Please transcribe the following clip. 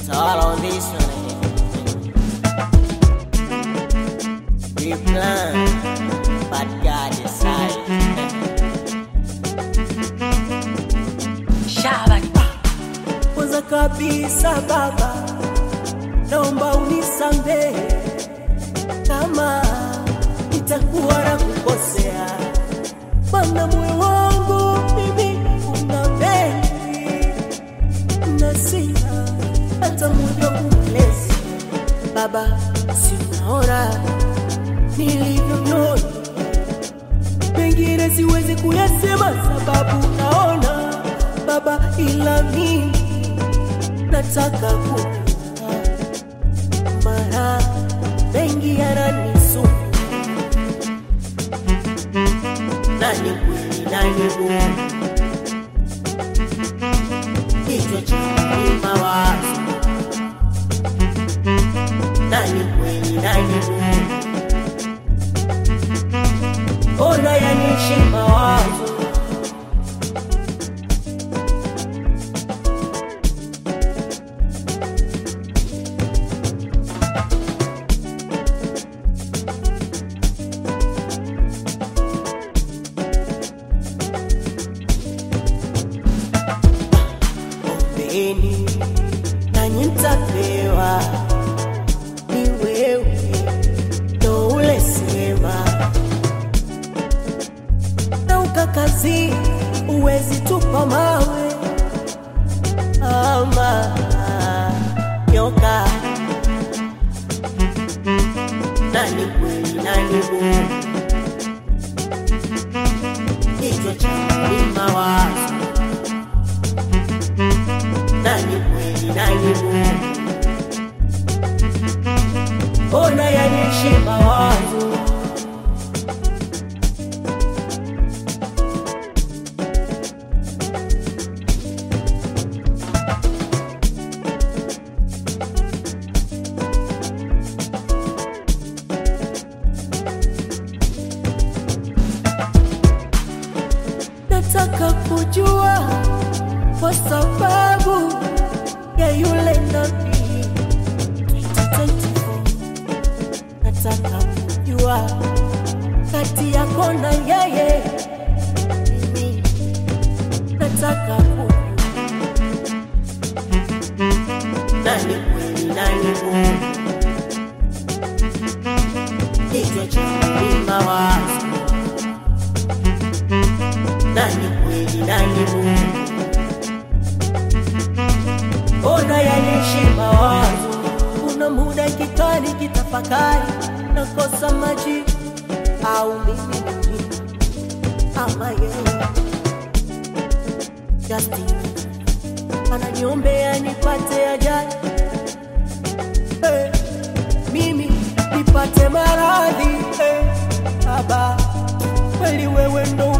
all on this one. We plan, but God decide. Kwanza kabisa Baba, naomba unisamehe kama nitakuwa na kukosea. Bwana, moyo wangu mimi una mengi na sina hata muda kumlezi. Baba, sinaona nilivyonona, pengine siwezi kuyasema sababu naona Baba, ila mimi nataka kujua, mara mengi yananisumbua nani kweli nani Mungu, kichwa changu ni mawazo, nani kweli nani Mungu, ona yanishi mawazo ombeni nanyi mtapewa, ni wewe ndo ulesema, na ukakazi uwezi tupa mawe ama nyoka. Nani kweli nani Mungu, kichwa changu ni mawazo nani kweli nani Mungu, ona yanishi mawazo nataka kujua kwa sababu ya yule nabii 2024 nataka kujua kati yako na yeye mimi nataka kujua nani kweli nani Mungu kichwa changu ni mawazo nani kweli nani Mungu ona yanishi mawazo, kuna muda kikali kitafakari, nakosa maji au mimi mjini ama yeye Justin ananiombea nipate ajali hey, mimi nipate maradhi hey, Baba kweli wewe ndo